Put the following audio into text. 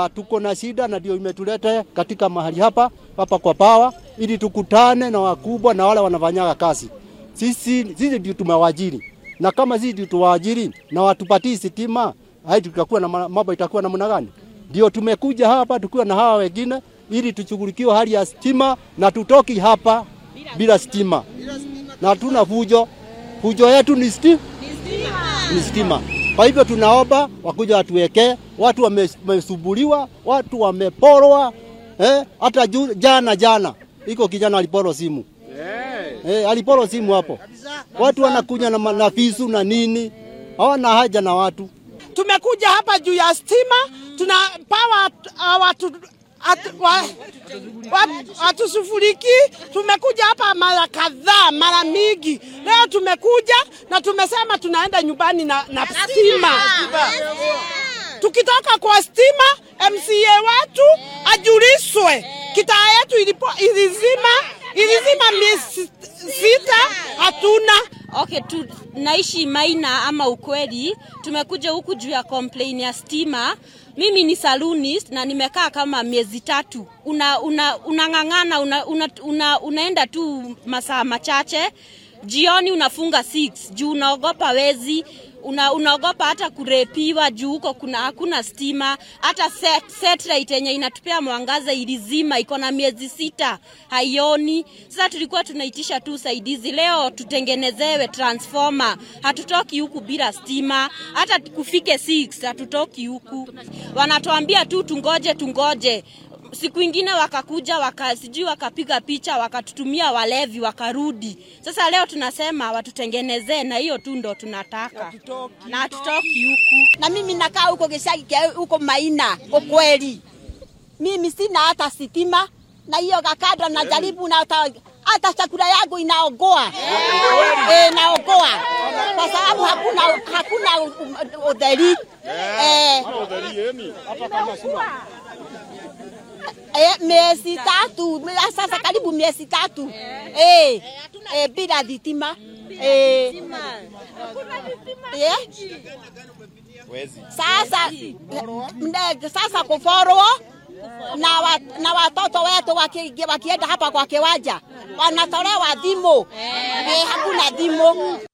na tuko na shida, na ndio imetuleta katika mahali hapa hapa kwa pawa, ili tukutane na wakubwa na wale wanafanyaga kazi. Sisi sisi ndio tumewajiri, na kama sisi ndio tuwaajiri na watupatii sitima, hai tutakuwa na ma- mambo itakuwa namna gani? Ndio tumekuja hapa tukiwa na hawa wengine ili tushughulikiwe hali ya stima, na tutoki hapa bila stima, na hatuna fujo. Fujo yetu ni stima ni stima. Kwa hivyo tunaomba wakuja watuwekee. Watu wame- wamesumbuliwa, watu wameporwa. Eh, hata ju, jana jana iko kijana aliporo simu eh, aliporo simu hapo. Watu wanakuja na, ma- na visu na nini, hawana haja na watu. Tumekuja hapa juu ya stima, tuna pawa watu atu- wa- wa- hatusufuriki. Tumekuja hapa mara kadhaa, mara mingi. Leo tumekuja na tumesema tunaenda nyumbani na, na stima. Tukitoka kwa stima, MCA wetu ajulishwe kitaa yetu ilipo ilizima ilizima miezi sita, hatuna Okay, tu, naishi Maina ama ukweli, tumekuja huku juu ya complain ya stima. Mimi ni salonist na nimekaa kama miezi tatu. Una una unang'ang'ana una, una, una, unaenda tu masaa machache, jioni unafunga 6 juu unaogopa wezi una, unaogopa hata kurepiwa juu huko kuna hakuna stima. Hata set, satellite yenye inatupea mwangaza ilizima, iko na miezi sita haioni. Sasa tulikuwa tunaitisha tu usaidizi leo, tutengenezewe transformer. Hatutoki huku bila stima, hata kufike 6 hatutoki huku. Wanatuambia tu tungoje, tungoje siku ingine wakakuja waka, sijui wakapiga picha wakatutumia walevi wakarudi. Sasa leo tunasema watutengenezee, na hiyo tu ndo tunataka, na hatutoki huku. na mimi nakaa huko gicagi kia huko Maina ukweli. Mimi sina hata sitima na hiyo kakada na jaribu na hata, hata chakula yangu inaogoa eh, naogoa kwa sababu hakuna hakuna u- udheri eh, eh, miezi tatu mia- sasa karibu miezi tatu eh, eh, bila thitima eh, eh, sasa mne- sasa kuforwo na, wa, na watoto wetu waki- wakienda hapa kwa kiwanja wanatolewa dhimu eh, hakuna dhimu